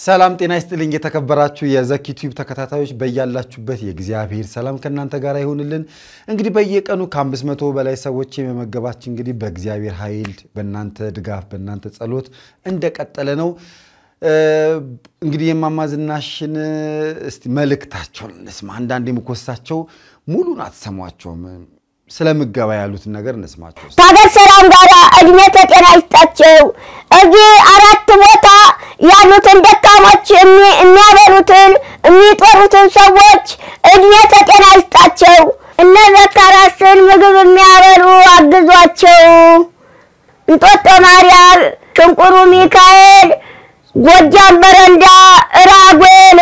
ሰላም ጤና ይስጥልኝ። የተከበራችሁ የዘኪ ቲዩብ ተከታታዮች በያላችሁበት የእግዚአብሔር ሰላም ከእናንተ ጋር ይሆንልን። እንግዲህ በየቀኑ ከአምስት መቶ በላይ ሰዎች የመመገባችን እንግዲህ በእግዚአብሔር ኃይል በእናንተ ድጋፍ በእናንተ ጸሎት እንደቀጠለ ነው። እንግዲህ የእማማ ዝናሽን እስቲ መልእክታቸውን እንስማ። አንዳንድ የምኮሳቸው ሙሉን አትሰሟቸውም። ስለ ምገባ ያሉትን ነገር እንስማቸው። ከሀገር ሰላም ጋር እድሜ ከጤና ይስጣቸው። እዚህ አራት ቦታ ያሉትን ደካሞች የሚያበሉትን የሚጦሩትን ሰዎች እድሜ ከጤና ይስጣቸው። እነ ዘካራስን ምግብ የሚያበሉ አግዟቸው። እንጦጦ ማርያም፣ ሽንቁሩ ሚካኤል፣ ጎጃም በረንዳ፣ ራጉኤል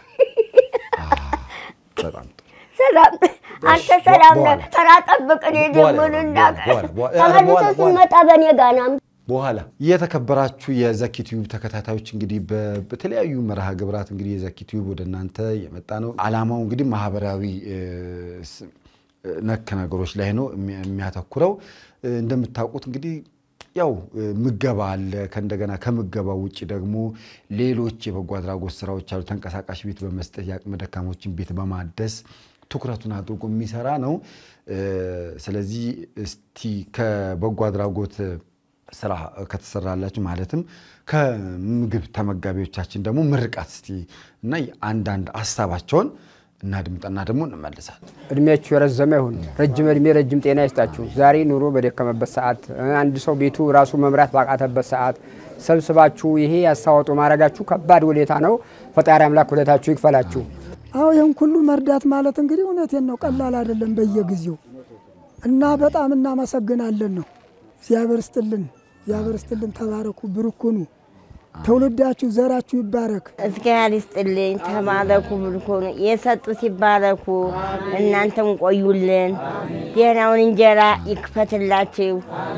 በጣም ጥሩ። ሰላም አንተ ሰላም ነህ። ተራ ጠብቅ። እኔ ደግሞ ልናገር ተመልሰህ ስትመጣ በእኔ ጋር ና። በኋላ የተከበራችሁ የዘኪ ቲዩብ ተከታታዮች እንግዲህ በ- በተለያዩ መርሃ ግብራት እንግዲህ የዘኪ ቲዩብ ወደ እናንተ የመጣ ነው። ዓላማው እንግዲህ ማህበራዊ እ, ስ- ነክ ነገሮች ላይ ነው የሚ- የሚያተኩረው። እ, እንደምታውቁት እንግዲህ ያው እ, ምገባ አለ። ከእንደገና ከምገባ ውጭ ደግሞ ሌሎች የበጎ አድራጎት ስራዎች አሉ። ተንቀሳቃሽ ቤት በመስጠት የአቅመ ደካሞችን ቤት በማደስ ትኩረቱን አድርጎ የሚሰራ ነው። እ, ስለዚህ እስቲ ከበጎ አድራጎት ስራ ከተሰራላችሁ ማለትም ከምግብ ተመጋቢዎቻችን ደግሞ ምርቃት እስቲ እና አንዳንድ ሀሳባቸውን እናድምጠና ደግሞ እንመልሳለን። እድሜያችሁ የረዘመ ይሁን። ረጅም እድሜ ረጅም ጤና ይስጣችሁ። ዛሬ ኑሮ በደከመበት ሰዓት፣ አንድ ሰው ቤቱ ራሱ መምራት ባቃተበት ሰዓት ሰብስባችሁ ይሄ ያስተዋጡ ማድረጋችሁ ከባድ ውለታ ነው። ፈጣሪ አምላክ ውለታችሁ ይክፈላችሁ። አዎ ይህን ሁሉ መርዳት ማለት እንግዲህ እውነቴን ነው፣ ቀላል አይደለም በየጊዜው እና በጣም እናመሰግናለን ነው። እግዚአብሔር ስጥልን፣ እግዚአብሔር ስጥልን። ተባረኩ፣ ብርኩኑ፣ ትውልዳችሁ ዘራችሁ ይባረክ። እግዚአብሔር ይስጥልኝ። ተባረኩ፣ ብልኩኑ የሰጡ ሲባረኩ፣ እናንተም ቆዩልን። ጤናውን እንጀራ ይክፈትላችሁ።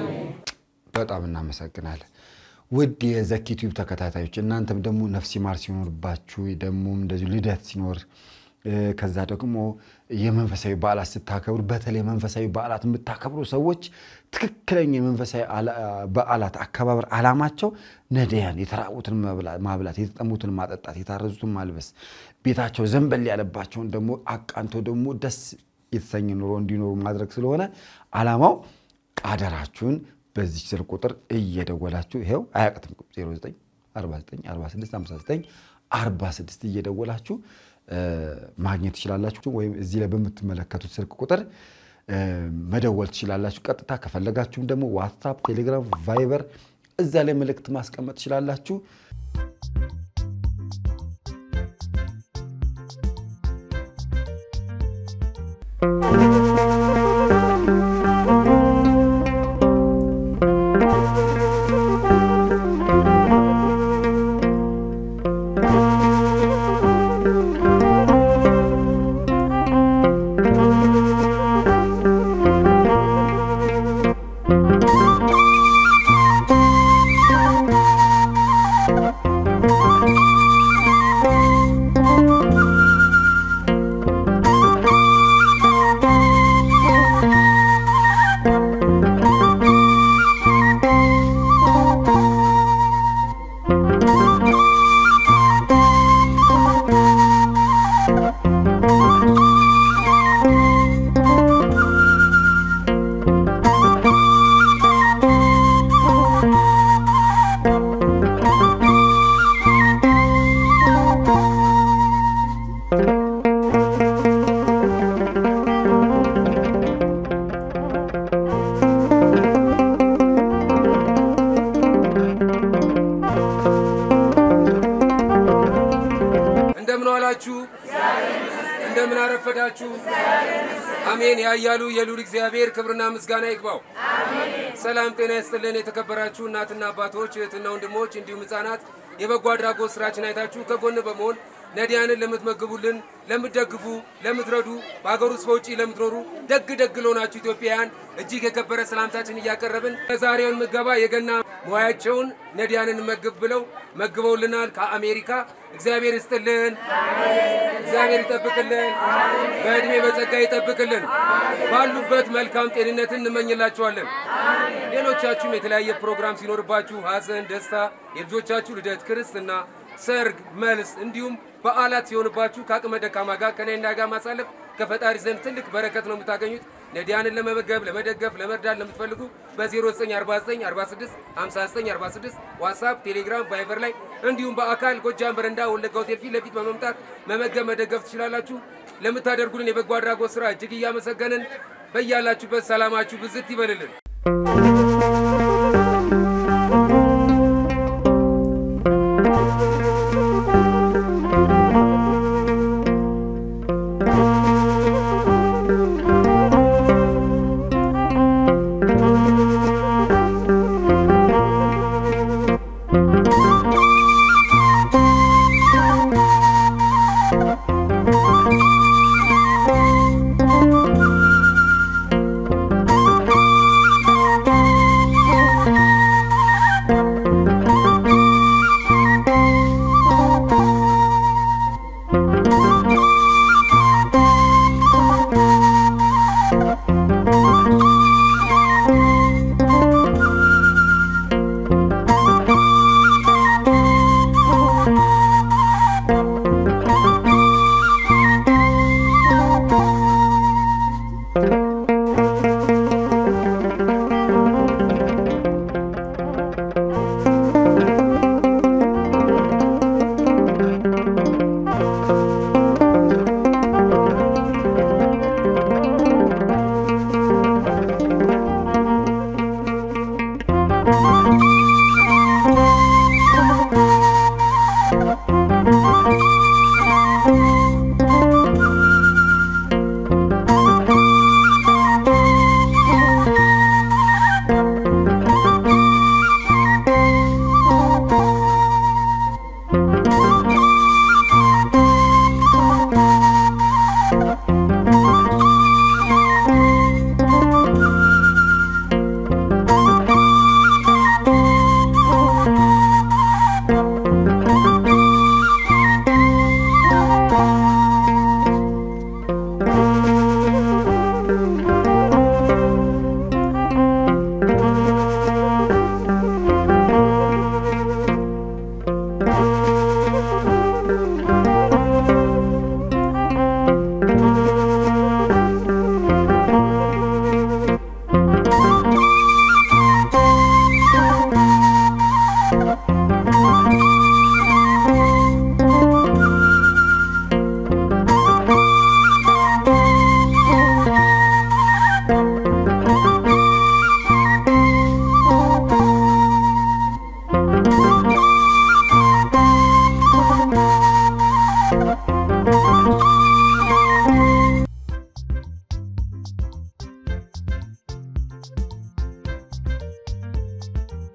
በጣም እናመሰግናለን። ውድ የዘኪ ቲዩብ ተከታታዮች እናንተም ደግሞ ነፍስ ይማር ሲኖርባችሁ ደግሞ እንደዚሁ ልደት ሲኖር እ፣ ከዛ ደግሞ የመንፈሳዊ በዓላት ስታከብሩ በተለይ መንፈሳዊ በዓላት የምታከብሩ ሰዎች ትክክለኛ የመንፈሳዊ አላ- በዓላት አከባበር ዓላማቸው ነዳያን የተራቡትን መብላ- ማብላት፣ የተጠሙትን ማጠጣት፣ የታረዙትን ማልበስ፣ ቤታቸው ዘንበል ያለባቸውን ደግሞ አቃንቶ ደግሞ ደስ የተሰኘ ኑሮ እንዲኖሩ ማድረግ ስለሆነ ዓላማው አደራችሁን በዚህ ስልክ ቁጥር እየደወላችሁ ይኸው አያቅትም 09 49 46 59 46 እየደወላችሁ እ፣ ማግኘት ትችላላችሁ። ወይም እዚህ ላይ በምትመለከቱት ስልክ ቁጥር እ፣ መደወል ትችላላችሁ። ቀጥታ ከፈለጋችሁም ደግሞ ዋትሳፕ፣ ቴሌግራም፣ ቫይበር እዛ ላይ መልእክት ማስቀመጥ ትችላላችሁ። እንደምን ዋላችሁ? እንደምን አረፈዳችሁ? አሜን። ያያሉ የሉል እግዚአብሔር ክብርና ምስጋና ይግባው። ሰላም ጤና ይስጥልን። የተከበራችሁ እናትና አባቶች፣ እህትና ወንድሞች እንዲሁም ሕፃናት የበጎ አድራጎት ስራችን አይታችሁ ከጎን በመሆን ነዲያንን ለምትመግቡልን፣ ለምትደግፉ፣ ለምትረዱ በሀገር ውስጥ በውጭ ለምትኖሩ ደግ ደግ ለሆናችሁ ኢትዮጵያውያን እጅግ የከበረ ሰላምታችን እያቀረብን የዛሬውን ምገባ የገና ሙያቸውን ነዲያንን መግብ ብለው መግበውልናል ከአሜሪካ። እግዚአብሔር ይስጥልን፣ እግዚአብሔር ይጠብቅልን፣ በዕድሜ በጸጋ ይጠብቅልን። ባሉበት መልካም ጤንነትን እንመኝላችኋለን። ሌሎቻችሁም የተለያየ ፕሮግራም ሲኖርባችሁ ሐዘን፣ ደስታ፣ የልጆቻችሁ ልደት፣ ክርስትና ሰርግ፣ መልስ እንዲሁም በዓላት ሲሆንባችሁ ከአቅመ ደካማ ጋር ከነና ጋር ማሳለፍ ከፈጣሪ ዘንድ ትልቅ በረከት ነው የምታገኙት። ነዳያንን ለመመገብ፣ ለመደገፍ፣ ለመርዳት ለምትፈልጉ በ0949465946 ዋትሳፕ፣ ቴሌግራም፣ ቫይበር ላይ እንዲሁም በአካል ጎጃም በረንዳ ወለጋ ሆቴል ፊት ለፊት በመምጣት መመገብ፣ መደገፍ ትችላላችሁ። ለምታደርጉልን የበጎ አድራጎት ስራ እጅግ እያመሰገንን በያላችሁበት ሰላማችሁ ብዝት ይበልልን።